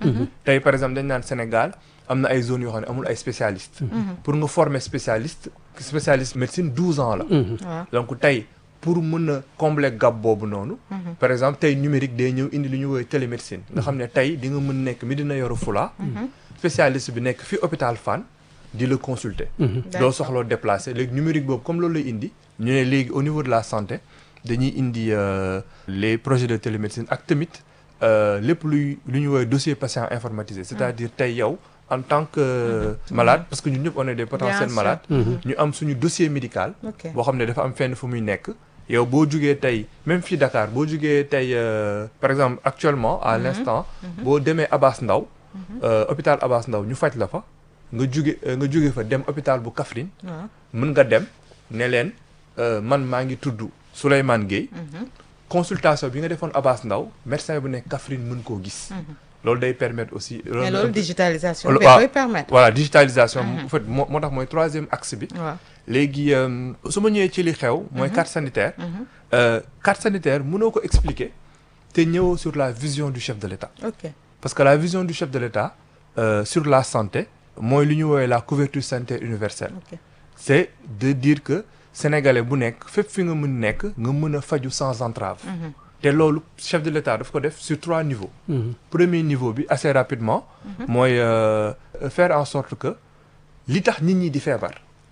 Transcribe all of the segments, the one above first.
tey par exemple dañ naan Sénégal am na ay zones yoo xam ne amul ay spécialistes. pour nga former spécialiste spécialiste médecine douze ans la. waaw donc tey pour mën a combler gap boobu noonu. par exemple tey numérique day ñëw indi lu ñu woowee télémédecine. nga xam ne tey di nga mën nekk Médina Yoro Fula. spécialiste bi nekk fi hôpital Fann di la consulter. doo soxloo déplacer léegi numérique boobu comme loolu lay indi. ñu ne léegi au niveau de la santé dañuy indi euh, les projets de télémédecine ak tamit euh, lépp luy lu ñu woowee dossier patient informatisé. c'est-à-dire tey yow en tant que malade parce que ñun ñëpp on est des potentiels sûr. malades. ñu am suñu dossier médical. ok boo xam ne dafa am fenn fu muy nekk yow boo jugee tey même fii Dakar boo jugee tey euh, par exemple actuellement à l'instant boo demee Abass Ndao euh, hôpital Abass Ndao ñu faj la fa nga juge euh, nga juge fa dem hôpital bu Kaffrine waaw mën nga dem ne leen euh, man maa ngi tudd Souleymane Gueye consultation bi nga defoon Abass Ndao médecin bu nekk Kaffrine mën koo gis loolu day permettre aussi mais loolu digitalisation Loolu- bi waaw. koy permettre voilà digitalisation en fait moo moo tax mooy troisième axe bi waaw léegi euh, su ma ñëwee ci li xew mooy carte sanitaire euh, carte sanitaire mënoo ko expliquer te ñëwoo sur la vision du chef de l'État ok parce que la vision du chef de l'État euh, sur la santé mooy lu ñu woowee la couverture sanitaire universelle ok c'est de dire que sénégalais bu nekk fépp fi nga mën nekk nga mën a faju sans entrave te loolu chef de l'État daf ko def sur trois niveaux premier niveau bi assez rapidement mooy euh, faire en sorte que li tax nit ñi di feebar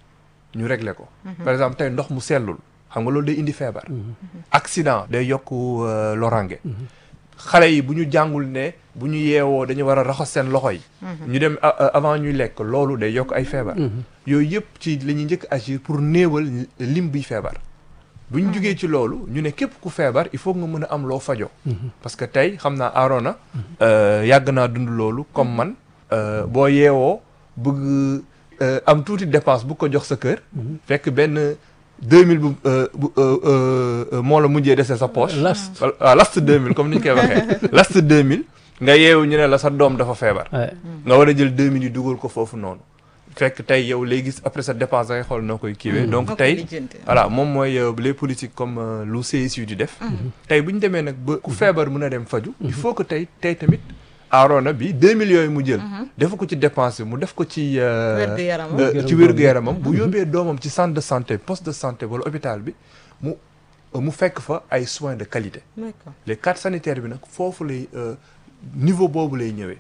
ñu régler ko par exemple tey ndox mu sellul xam nga loolu day indi feebar accident day yokk euh, lorange xale yi bu ñu jàngul ne bu ñu yeewoo dañu war a raxas seen loxo yi ñu dem a- a- avant ñuy lekk loolu day yokk ay feebar yooyu yëpp ci la ñuy njëkk agir pour néewal lim biy feebar bu ñu jugee ci loolu ñu ne képp ku feebar il faut nga mën a am loo fajoo parce que tey xam naa Arona euh, yàgg naa dund loolu comme man euh, boo yeewoo bëgg euh, am tuuti dépense bu ko jox sa kër fekk benn 2000 bu euh, bu euh, euh, moo la mujjee dese sa poche last waaw last 2000 comme ni ñu koy waxee last 2000 nga yeewu ñu ne la sa doom dafa feebar Ouais. nga war a jël 2000 yi dugal ko foofu noonu fekk tey yow léegi après sa dépense da ngay xool noo koy kiiwee donc Noo koy tey lijjanti. voilà moom mooy euh, les politiques comme euh, lu CSU di def tey bu ñu demee nag ba ku feebar mën a dem faju il faut que tey tey tamit aarona bi 2 millions yi mu jël defu ko ci dépense bi mu def ko ci euh, Wér-gu-yaramam. euh, ci wér-gu-yaramam bu yóbbee doomam ci centre de santé poste de santé wala hôpital bi mu mu fekk fa ay soins de qualité d'accord les cartes sanitaires bi nag foofu lay euh, niveau boobu lay ñëwee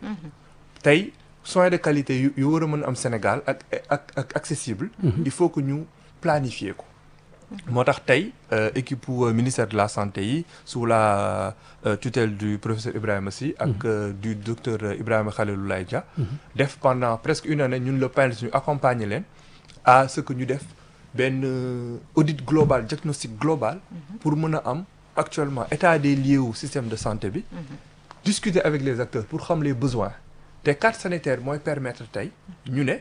tey soins de qualité yu yu war a mën a am Sénégal ak ak ak accessible il faut que ñu planifier ko moo tax tey euh, équipe u, euh, ministère de la santé yi sous la euh, tutelle du professeur Ibrahima Sy ak euh, du docteur euh, Ibrahima Khaliloulaye Dia def pendant presque une année ñun le PANS ñu accompagner leen à ce que ñu def benn euh, audit global diagnostic global pour mën a am actuellement état des lieux wu système de santé bi discuter avec les acteurs pour xam les besoins te carte sanitaire mooy permettre tey ñu ne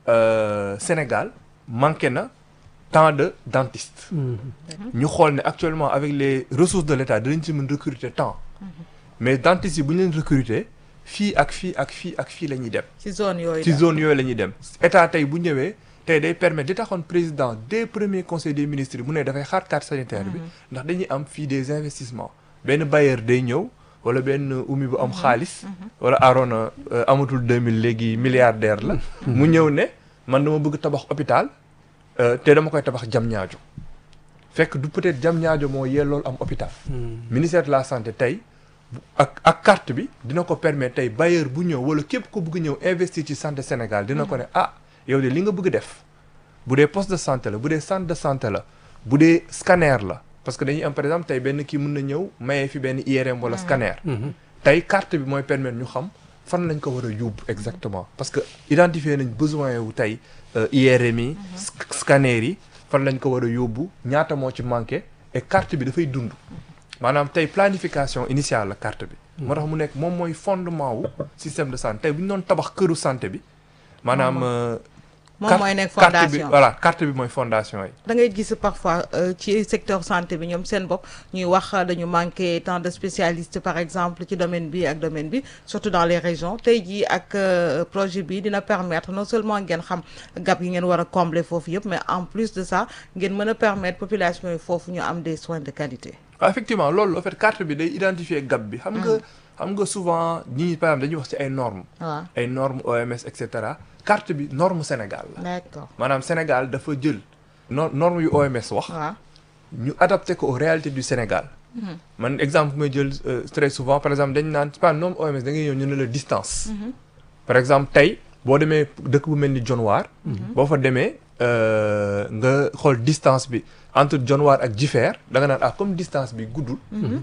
euh, Sénégal manqué na tant de dentistes ñu xool ne actuellement avec les ressources de l'État dinañ ci mën recruter tant mais dentistes yi bu ñu leen recruter fii ak fii ak fii ak fii la ñuy dem ci zone yooyu ci daal. zone yooyu la ñuy dem état tey bu ñëwee tey day permettre di taxoon président des premiers conseils des ministres mu ne dafay xaar carte sanitaire bi ndax dañuy am fii des investissements benn bailleur day ñëw wala benn umi bu am xaalis wala Arona euh, amatul 2000 léegi milliardaire la mu ñëw ne man dama bëgg tabax hôpital euh, te dama koy tabax jam ñaajo fekk du peut-être jam ñaajo moo yellool am hôpital ministère de la santé tey bu- ak ak carte bi dina ko permettre tey bailleur bu ñëw wala képp ko bëgg ñëw investir ci santé Sénégal dina ko ne ah yow de li nga bëgg def bu dee poste de santé la bu dee centre de santé la bu dee scanner la parce que dañuy am par exemple tey benn kii mën na ñëw mayee fi benn IRM wala scanner tey carte bi mooy permettre ñu xam fan lañ ko war a yóbbu exactement parce que identifier nañ besoin wu tey euh, IRM yi sc- scanner yi fan lañ ko war a yóbbu ñaata moo ci manqué et carte bi dafay dund maanaam tey planification initiale la carte bi moo tax mu nekk moom mooy fondement wu système de santé tey bu ñu doon tabax këru santé bi maanaam euh, moom carte- mooy nekk carte bi fondation voilà carte bi mooy fondation yi da ngay gis parfois euh, ci secteur santé bi ñoom seen bopp ñuy wax euh, dañu manqué tant de spécialistes par exemple ci domaine bi ak domaine bi surtout dans les régions tey jii ak euh, projet bi dina permettre non seulement ngeen xam gap yi ngeen war a combler foofu yëpp mais en plus de ça ngeen mën a permettre population yi foofu ñu am des soins de qualité waaw effectivement loolu en fait carte bi day identifier gap bi xam nga xam nga souvent ñi par exemple dañuy wax ci ay normes waaw ay normes OMS et cetera carte bi norme Sénégal la d'accord maanaam Sénégal dafa jël no normes yu OMS wax waaw ñu adapté ko aux réalités du Sénégal man exemple bu may jël euh, très souvent par exemple dañ naan pas norme OMS da ngay ñëw ñu ne la distance par exemple tey boo demee dëkk bu mel ni Dionewar boo fa demee euh, nga xool distance bi entre Dionewar ak Jifeer da nga naan ah comme distance bi guddul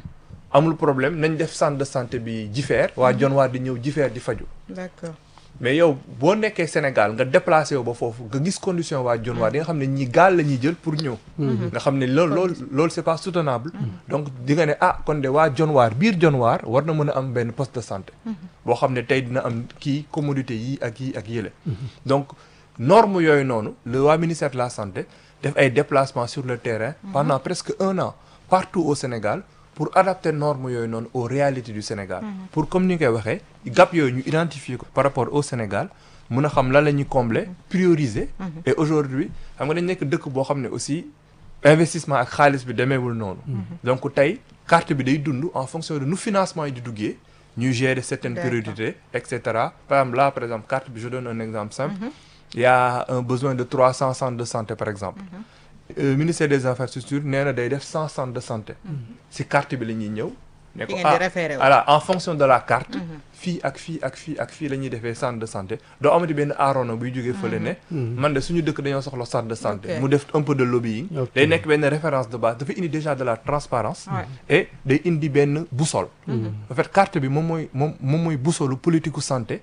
amul problème nañ def centre de santé bi Jifeer waa Dionewar di ñëw Jifeer di faju d'accord mais yow boo nekkee Sénégal nga déplacé wu ba foofu nga gis condition waa Dionewar di nga xam ne ñi gaal la ñuy jël pour ñëw nga xam ne loolu loolu loolu c'est pas soutenable donc di nga ne ah kon de waa Dionewar biir Dionewar war na mën a am benn poste de santé boo xam ne tey dina am kii commodité yii ak yii ak yële donc norme yooyu noonu le waa ministère de la santé def ay déplacements sur le terrain pendant presque un an partout au Sénégal pour adapter normes yooyu noonu aux réalités du Sénégal pour comme ni nga koy waxee gap yooyu ñu identifier ko par rapport au Sénégal mun a xam lan la ñuy combler prioriser et aujourd'hui xam nga dañ nekk dëkk boo xam ne aussi investissement ak xaalis bi demeewul noonu donc tey carte bi day dund en fonction de nu financement yi di duggee ñuy gérer certaines D'accord. priorités et cetera par exemple là par exemple carte bi je donne un exemple simple il y a un besoin de 300 centres de santé par exemple Euh, ministère des infrastructures nee na day def 100 centres de santé si carte bi la ñuy ñëw ne fi ko ngeen di ah référé wu voilà en fonction de la carte fii ak fii ak fii ak fii la ñuy defee centre de santé doo amati benn aaroona buy jógee fële ne man de suñu dëkk dañoo soxla centre de santé Ok. mu def un peu de lobbying Ok. day nekk benn référence de base dafa indi déjà de la transparence Ouais. et day indi benn boussole en fait carte bi moom mooy moom moom mooy boussolu politique Sénégal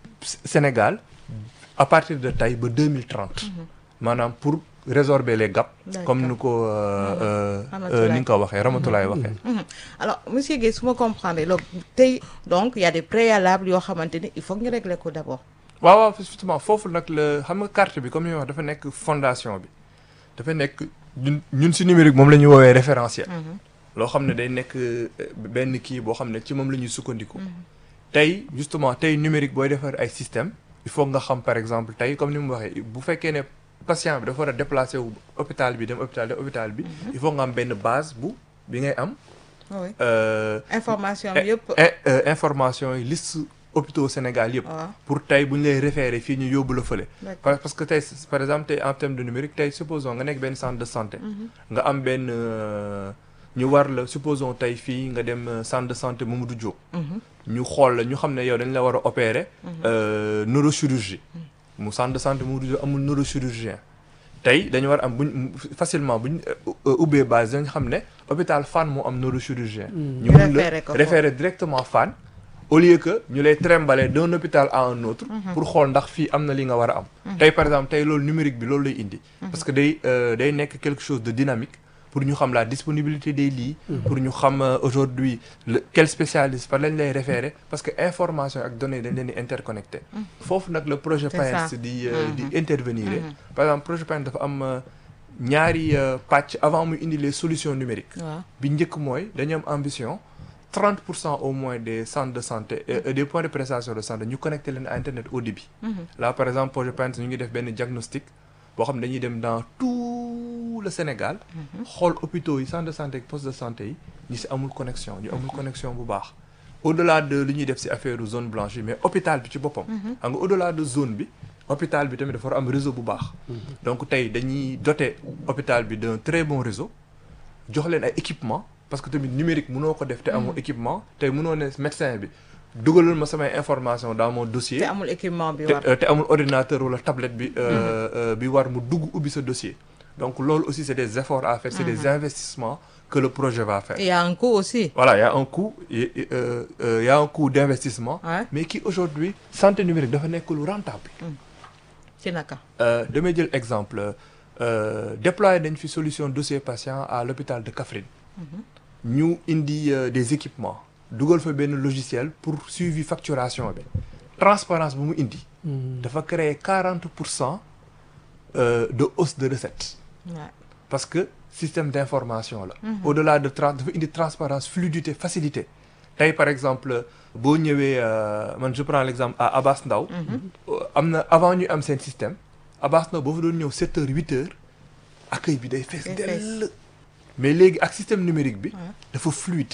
Sénégal à partir de tey ba 2030 maanaam pour résorber les gaps D'accord. comme ni ko euh, euh, Ramatoulaye. ni nga ko waxee Ramatoulaye waxee Mhm. alors monsieur Guèye su ma comprendre loolu tey donc il y a des préalables yoo xamante ni il faut que ñu régler ko d'abord waaw waaw justement foofu nag la xam nga carte bi comme ni wax dafa nekk fondation bi dafa nekk ñun ñun si numérique moom la ñuy woowee référentiel loo xam ne day nekk euh, benn kii boo xam ne ci moom la ñuy sukkandiku tey justement tey numérique booy defar ay système il faut nga xam par exemple tey comme ni mu waxee bu fekkee ne patient bi dafa war a déplacer wu hôpital bi dem hôpital dem hôpital bi il faut nga am benn base bu bi ngay am oui euh, information bi yëpp in- euh, information yi liste hôpitaux Sénégal yëpp waaw pour tey bu ñu lay référé fii ñu yóbbu la fële d'accord par- parce que tey par exemple tey en terme de numérique tey supposons nga nekk benn centre de santé nga am benn euh, ñu war la supposons tey fii nga dem euh, centre de santé Mamadou Diop ñu xool la ñu xam ne yow dañ la war a opérer euh, neurochirurgie mu centre de santé Mamadou Diop amul neurochirurgien tey dañu war am buñ facilement buñ euh, ubbee base dañ xam ne hôpital Fann moo am neurochirurgien ñu mun la Référé ko référer directement Fann au lieu que ñu lay trimballer d'un hôpital à un autre pour xool ndax fii am na li nga war a am tey par exemple tey loolu numérique bi loolu lay indi parce que day euh, day nekk quelque chose de dynamique pour ñu xam la disponibilité des lits pour ñu xam euh, aujourd'hui le quel spécialiste par lañ lay référer parce que information ak données dañ leen di interconnecté foofu nag le projet C'est PAES ça. di euh, di intervenir par exemple projet PAES dafa am euh, ñaari euh, pàcc avant muy indi les solutions numériques waaw bi njëkk mooy dañu am ambition 30 pour cent au moins des centres de santé et, et des points de prestation de santé ñu connecté leen à internet au débit là par exemple projet PAES ñu ngi def benn diagnostic boo xam ne dañuy dem dans tout le Sénégal xool hôpitaux yi centre de santé ak poste de santé yi ñi si amul connexion ñu amul connexion bu baax au delà de li ñuy def si affaire zone blanche yi mais hôpital bi ci boppam xam nga au delà de zone bi hôpital bi tamit dafa war a am réseau bu baax donc tey dañuy doter hôpital bi d'un très bon réseau jox leen ay équipement parce que tamit numérique mënoo ko def te amoo équipement tey mënoo ne médecin bi dugalal ma samay information dans mon dossier te amul équipement bi te war euh, te amul ordinateur wala tablette bi euh, euh, bi war mu dugg ubbi sa dossier donc loolu aussi c'est des efforts à faire c'est des investissements que le projet va faire il y a un coût aussi voilà il y a un coût et- et, euh, euh, il y a un coût d'investissement Ouais. mais qui aujourd'hui santé numérique dafa nekk lu rentable ci naka Euh, damay jël exemple euh, déployer nañ fi solution dossier patient à l'hôpital de Kaffrine ñu indi euh, des équipements dugal fa benn logiciel pour suivi facturation bi transparence bu mu indi dafa créer 40 pour cent euh, de hausse de recettes Ouais. parce que système d'information la au-delà de trans dafa indi transparence fluidité facilité tey par exemple boo ñëwee euh, man je prends l'exemple à Abass Ndao euh, am na avant ñu am seen système Abass Ndao boo fa doon ñëw 7 heures 8 heures accueil bi day fees Day dell mais léegi ak système numérique bi dafa fluide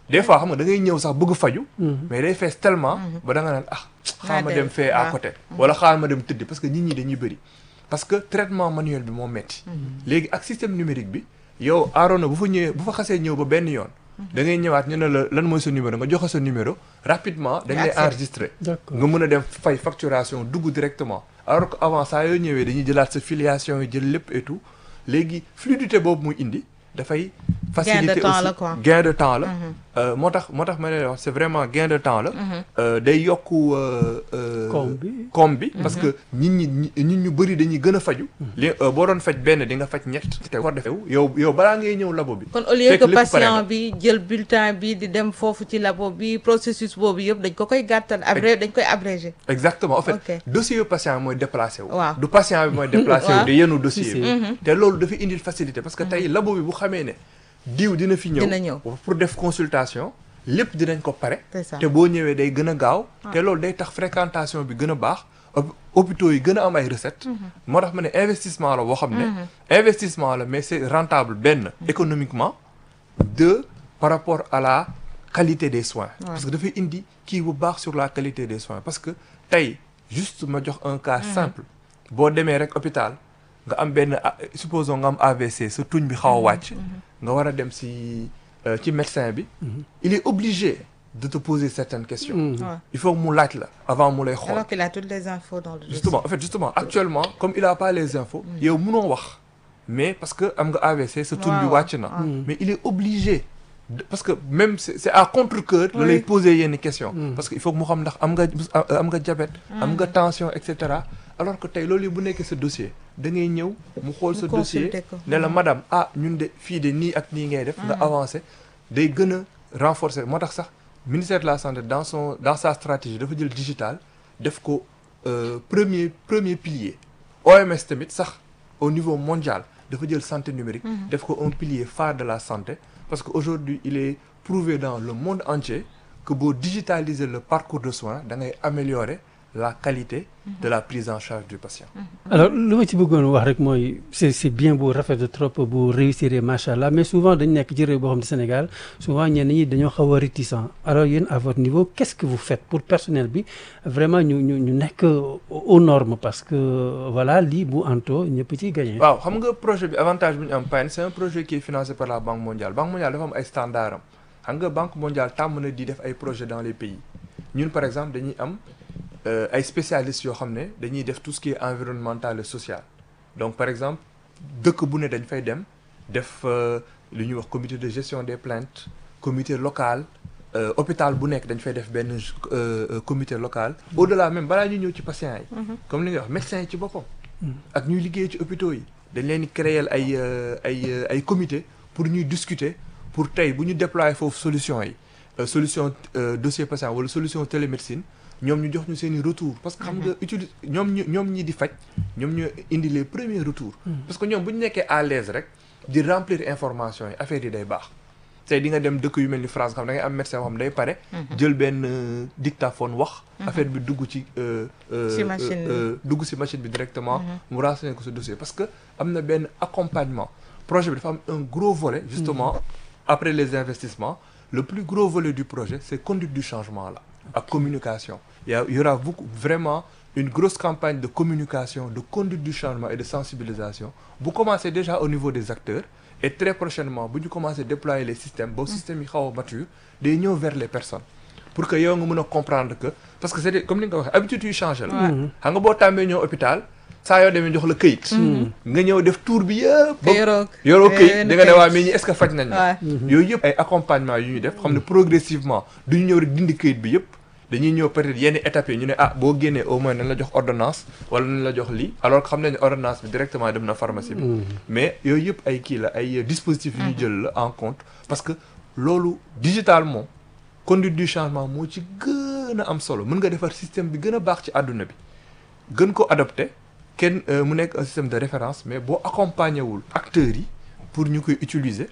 des fois xam nga da ngay ñëw sax bëgg faju mais day fees tellement ba da nga naan ah xaar ma dem, dem fee à waaw. côté wala xaar ma dem tëddi parce que nit ñi dañuy bëri parce que traitement manuel bi moo metti léegi ak système numérique bi yow aaroona bu fa ñëwee bu fa xasee ñëw ba benn yoon da ngay ñëwaat ñu ne la lan mooy sa numéro nga joxe sa numéro rapidement dañ lay accès. enregistrer D'accord. nga mën a dem fay facturation dugg directement alors que avant saa yoo ñëwee dañuy jëlaat sa filiation yi jël lépp et tout léegi fluidité boobu muy indi dafay faciliter temps aussi la quoi. gain de temps la Euh, moo tax moo tax ma lay wax c'est vraiment gain de temps la Euh, day yokku euh, euh, Koom bi. koom bi parce que nit ñi ñi- nit ñu bëri dañuy gën a faju li euh, boo doon faj benn di nga faj ñett te war defew yow yow balaa ngay ñëw labo bi kon au lieu fekk que lépp pare patient na. bi jël bulletin bi di dem foofu ci labo bi processus boobu yëpp dañ ko koy gàttal abré dañ koy abrégé exactement en fait Ok. dossier yu patient bi mooy déplacé wu Waaw. du patient bi mooy déplacé wu Waaw. di yenu dossier Si, si. bi te loolu dafa indil facilité parce que tey labo bi bu xamee ne diw dina fi ñëw Dina ñëw. pour def consultation lépp dinañ ko pare C'est ça. te boo ñëwee day gën a gaaw te loolu day tax fréquentation bi gën a baax hop- hôpitaux yi gën a am ay recettes moo tax ma ne investissement la boo xam ne investissement la mais c'est rentable benn économiquement deux par rapport à la qualité des soins parce que dafay indi kii bu baax sur la qualité des soins parce que tey juste ma jox un cas simple boo demee rek hôpital nga am benn ah, supposons nga am AVC sa tuñ bi xaw a wàcc nga war a dem si euh, ci médecin bi il est obligé de te poser certaines questions Ouais. il faut que mu laaj la avant mu lay xool alors qu'il a toutes les infos dans le dossier. justement en fait justement actuellement comme il a pas les infos yow munoo wax mais parce que am nga AVC sa tur bi Waaw, wàcc na waaw. mais il est obligé de- parce que même c'est c'est à contre-cœur la lay Oui. poser yenn questions parce que il faut que mu xam ndax am nga am nga diabète am nga tension et cetera alors que tey loolu yi bu nekkee sa dossier da ngay ñëw mu xool sa Mu dossier consulter ko. ne la madame ah ñun de fii de nii ak nii ngay def nga avancé day gën a renforcer moo tax sax ministère de la santé dans son dans sa stratégie dafa jël digital def ko euh, premier premier pilier OMS tamit sax au niveau mondial dafa jël santé numérique def ko un pilier phare de la santé parce que aujourd'hui il est prouvé dans le monde entier que boo digitaliser le parcours de soins da ngay améliorer la qualité de la prise en charge du patient alors lu ma ci bëggoon wax rek mooy c'est c'est bien bu rafet de trop bu réussir macha allah mais souvent dañ nekk ci réew boo xam ne Sénégal souvent ñenn ñi dañoo xaw a réticent alors yéen à votre niveau qu'est-ce que vous faites pour personnel bi vraiment ñu ñu ñu nekk aux normes parce que voilà lii bu anto ñëpp ciy gagné. waaw xam nga projet bi avantage bi ñu am PAN c'est un projet qui est financé par la Banque mondiale Banque mondiale dafa am ay standards am xam nga Banque mondiale tàmm na di def ay projets dans les pays ñun par exemple dañuy am euh, ay spécialistes yoo xam ne dañuy def tout ce qui est environnemental et social donc par exemple dëkk bu ne dañ fay dem def euh, lu ñuy wax comité de gestion des plaintes comité local euh, hôpital bu nekk dañ fay def benn euh, euh, comité local au-delà même balaa ñu ñëw ci patients yi comme li nga wax médecins yi ci boppam ak ñuy liggéey ci hôpitaux yi dañ leen di créer ay euh, ay euh, ay comité pour ñuy discuter pour tey bu ñu déployer foofu solution yi euh, solution euh, dossier patient wala solution télémédecine ñoom ñu jox ñu seen i retour parce que xam nga utilise ñoom ñu ñoom ñi di faj ñoom ñu indi les premiers retours parce que ñoom bu ñu nekkee à l'aise rek di remplir information yi affaire yi day baax tey di nga dem dëkk yu mel ni France nga xam da ngay am médecin boo xam day pare jël benn euh, dictaphone wax affaire bi dugg ci euh, euh, Ci machine bi. euh, dugg ci machine bi directement mu renseigner ko sa dossier parce que am na benn accompagnement projet bi dafa am un gros volet justement après les investissements le plus gros volet du projet c'est conduite du changement là ak communication il y a- il y aura beaucoup vraiment une grosse campagne de communication de conduite du changement et de sensibilisation bu commencer déjà au niveau des acteurs et très prochainement bu ñu commencer déployer les systèmes ba système yi xaw a mature day ñëw vers les personnes pour que yow nga mën a comprendre que parce que c'est des- comme ni nga ko waxee habitude yu changé la xam nga boo tàmbee ñëw hôpital saa yoo demee jox la këyit nga ñëw def tour bi yëpp te yoroo yoroo këyit yenn da nga ne waa këyit. mais ñi est-ce que faj nañ la Ouais. yooyu yëpp ay accompagnement yu ñuy def xam ne progressivement duñu ñëw rek dindi këyit bi yëpp dañuy ñëw peut-être yenn étapes yi ñu ne ah boo génnee au moins nañ la jox ordonnance wala nañ la jox lii alors que xam nañ ne ordonnance bi directement dem na pharmacie bi mais yooyu yëpp ay kii la ay dispositifs yu ñu jël la en compte parce que loolu digital moom conduite du changement moo ci gën a am solo mën nga defar système bi gën a baax ci àdduna bi gën ko adopté kenn euh, mu nekk un système de référence mais boo accompagner wul acteurs yi pour ñu koy utiliser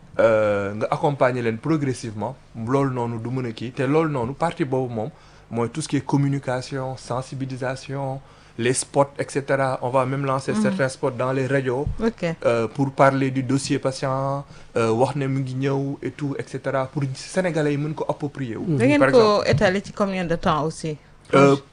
euh, nga accompagner leen progressivement loolu noonu du mën a kii te loolu noonu partie boobu moom mooy tout ce qui est communication sensibilisation les spots et cetera on va même lancer certains spots dans les radios ok euh, pour parler du dossier patient euh, wax ne mu ngi ñëw et tout et cetera pour sénégalais yi mën ko approprier wu da ngeen par ko étaler ci combien de temps aussi Euh,